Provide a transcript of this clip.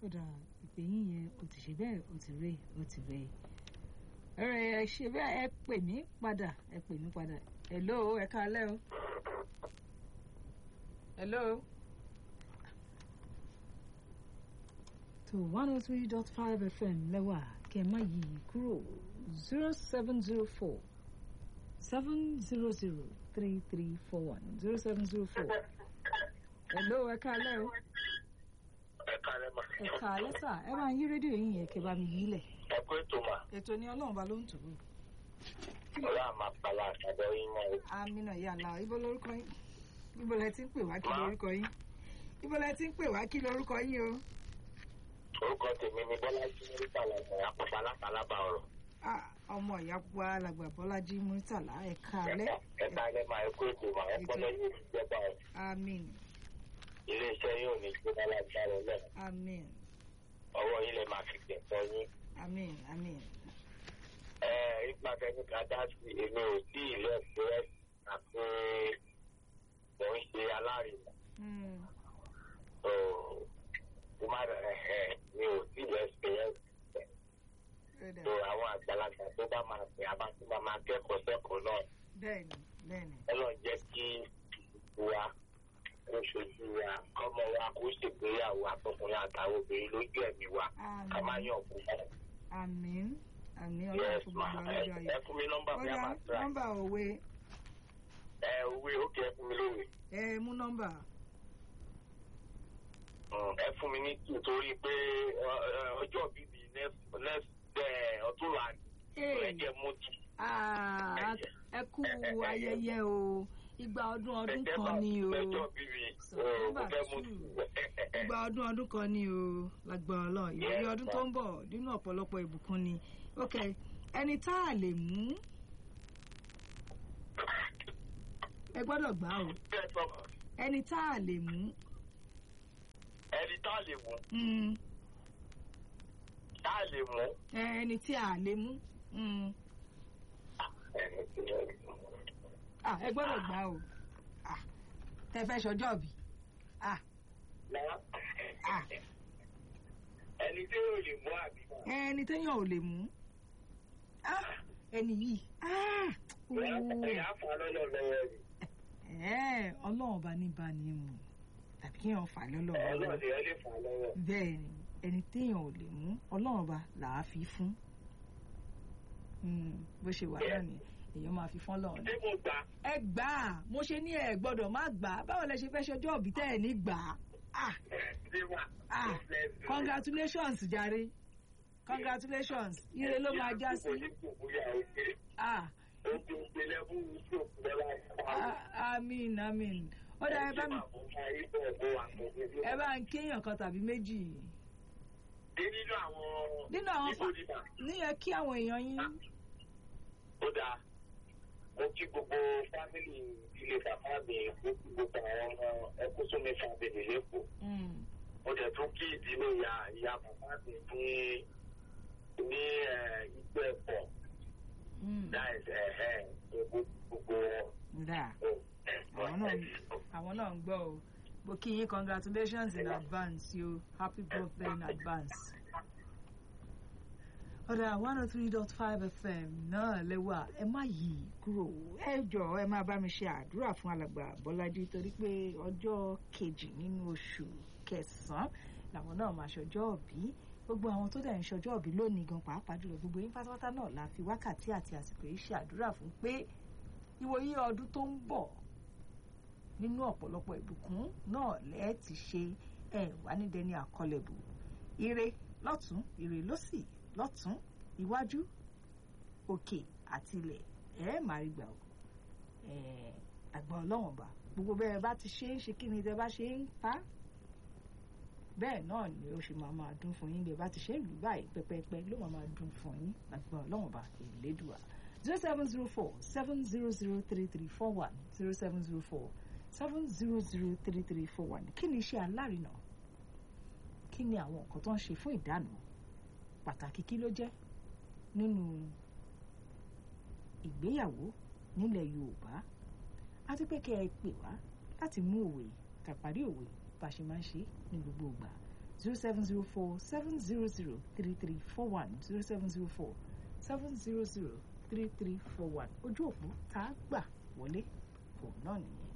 ó dà ìpè yín yẹn ó ti ṣe bẹ́ẹ̀ ó ti rè ó ti rè ẹ̀rẹ̀ ẹ ṣe bẹ́ẹ̀ ẹ pè mí padà ẹ pè mí padà hello ẹ káalẹ́ o hello. tó one oh three dot five fm lẹ́wà kẹ́ ẹ má yí i kúrò zero seven zero four seven zero zero three three four one zero seven zero four hello ẹ káalẹ́ o ẹ kálẹ̀ mà. ẹ káalẹ́ sà ẹ máa yí rédíò yín yẹn kẹ́ bá mi yí lẹ̀ ẹ kó ètò mà. ètò ni ọlọ́run bá ló ń tò ó. ọlá àmà pàlà àtàbọ̀ yín mọ́ o. amina yàrá ibo lórúkọ yín ibo lẹ ti ń pè wá kí Ma. lórúkọ yín ibo lẹ ti ń pè wá kí lórúkọ yín o. orúkọ tèmi ni bọ́lájí nípa làgbà àpapọ̀ alápàlábà ọ̀rọ̀. Ah, ọmọ ìyá pupa alàgbà bọ́lájí murtala ẹ káalẹ́ ẹ kálẹ̀ mà ẹ kó ètò mà ẹ kọ́ lẹ́yìn ìjọba ọ̀. amin iléeṣẹ́ yóò ní gbéra lágbára ọlọ́ amin ọwọ́ yín lè máa fi gbẹ̀tọ́ yín. amin amin. ẹ nípa tẹni ká dá sí èmi ò tí ì lẹ́sẹ̀ àti mò ń ṣe alárinà. Mm. mo máa rẹ̀ ẹ̀ mi ò tí ì lẹ́sẹ̀ ó dà. tó àwọn àgbàlagbà tó bá máa sìn àbá tó bá máa kẹ́kọ̀ọ́ sẹ́kọ̀ọ́ náà bẹ́ẹ̀ni bẹ́ẹ̀ni ọlọ́run jẹ́ kí wa kó ṣojú wa kọ́mọ wa kó ṣègbéyàwó àtọkùnrin àtàwọn obìnrin lójú ẹ̀mí wa ká má amin yàn kú. amin amin ọlọ́run yes fún ma gbogbo ẹ ọlọ́jọ́ ẹ ayọ̀. fún mi nọ́mbà ó mi dá àmà tra nọ́mbà òwe ẹ òwe ókè ẹ fún mi lówe ẹ mú nọ́mbà Mm, ẹ fún mi ní tù torí pé ọ, ọ, ọjọ́ bíbí next next ẹ, ọ̀túnla ẹ jẹ́ mú tù. Ah, ẹ kú ayẹyẹ o igba ọdún ọdún Ẹ jẹ́ kan bá- ni o ọjọ́ bíbí o, September mo fẹ́ mú two. tù. igba ọdún ọdún kan ni o lágbára Ọlọ́run ìrírí Yes, ọdún ma. tó ń bọ̀ nínú ọ̀pọ̀lọpọ̀ ìbùkún ni ok ẹni tá a lè mú ẹ gbọ́dọ̀ gbà o Bẹ́ẹ̀ sọ, ẹni tá a lè mú ẹni tá a lè mú mm, tá a lè mú. ẹ, ẹni tí a lè mú mm, ah, ẹ gbọ́dọ̀ gbà o ah, tẹ fẹ́ ṣọjọ́ bí ah, ah, ẹni tí yóò lè mú àbí. ẹni téèyàn ò lè mú ah, ẹni yìí ah, ooo. ẹ̀yà fà lọ́lọ́ lọ́wọ́ rẹ̀. Ẹ́ẹ̀, ọlọ́run bá ní bá ní mu tàbí kí èèyàn fà lọ́lọ́run ọlọ́run lọ́wọ́ ni ẹ lè fà lọ́wọ́. bẹ́ẹ̀ ni ẹni téèyàn ò lè mú ọlọ́run bá là á fi fún Mm, bó ṣe wà náà ni èèyàn máa fi fún ọlọ́run ṣé mo gbà ẹ gbà á mo ṣe ní ẹ gbọ́dọ̀ má gbà á báwo lẹ ṣe fẹ́ ṣọjọ́ òbí tẹ́ ẹ ní gbà á ah ṣé wà. ah congratulations jàre congratulations ire ló máa já sí ah ah, amin amin ó dá ẹ bá mi ẹ bá ń kéèyàn kan tàbí méjì nínú àwọn nínú àwọn Ibo ni mà? níyẹn kí àwọn èèyàn yín ó dáa mo kí gbogbo fámìlì ilé bàbá mi mo kí gbogbo àwọn ọmọ ẹkú sómi fàbẹ̀lì lẹ́kọ̀ọ́ Mm, mo dẹ̀ tún kí ìdílé ìyá ìyá bàbá mi ní ní ìgbẹ́ ẹ̀pọ̀ mm, láìsí ẹ̀hẹ́ gbogbo wọn. dà àwọn náà àwọn náà ń gbọ́ o mo kí yín congratulations in advance yo happy birthday in advance. ọ̀dà one oh three dot five fm náà lẹ́wà ẹ má yí kúrò ẹ jọ̀ọ́ ẹ máa bá mi ṣe àdúrà fún alàgbà bọ́lájí torí pé ọjọ́ kejì nínú oṣù kẹsàn-án làwọn náà máa ṣọjọ́ òbí gbogbo àwọn tó dẹ̀ ń ṣọjọ́ òbí lónìí gan pàápàá jùlọ gbogbo yín pátápátá náà la fi wákàtí àti àsìkò yìí ṣe àdúrà fún pé ìwòye ọdún tó ń bọ̀ nínú ọ̀pọ̀lọpọ̀ ìbùkún náà lẹ́ẹ̀ ti ṣe ẹ̀ wá ní dẹni àkọlẹ̀bù ire lọ́tún ire lọ́sì lọ́tún iwájú òkè àti ilẹ̀ ẹ̀ máa rí gbà ó ẹ̀ àgbà ọlọ́wọ̀n bá gbogbo bẹ́ẹ̀ bá ti ṣe é ṣe kí ni tẹ́ bá ṣe ń pa bẹ́ẹ̀ náà ni ó ṣe máa máa dún fún yín bẹ́ẹ̀ bá ti ṣe ń lù báyìí pẹ́pẹ́pẹ́ ló máa máa dún fún yín àgbà ọlọ́wọ̀n bá ìlédùá zero seven zero four seven zero zero three three four one zero seven zero four seven zero zero three three four one kí ni iṣẹ́ alárinà kí ni àwọn nǹkan tó ń ṣe fún ìdáná pàtàkì kí ló jẹ́ nínú ìgbéyàwó nílẹ̀ Yorùbá àti pé kẹ́ ẹ pè wá láti mú òwe tàpárí òwe bá a ṣe máa ń ṣe ní gbogbo ìgbà zero seven zero four seven zero zero three three four one zero seven zero four seven zero zero three three four one ojú òpó tá a gbà wọlé fòun náà nìyẹn.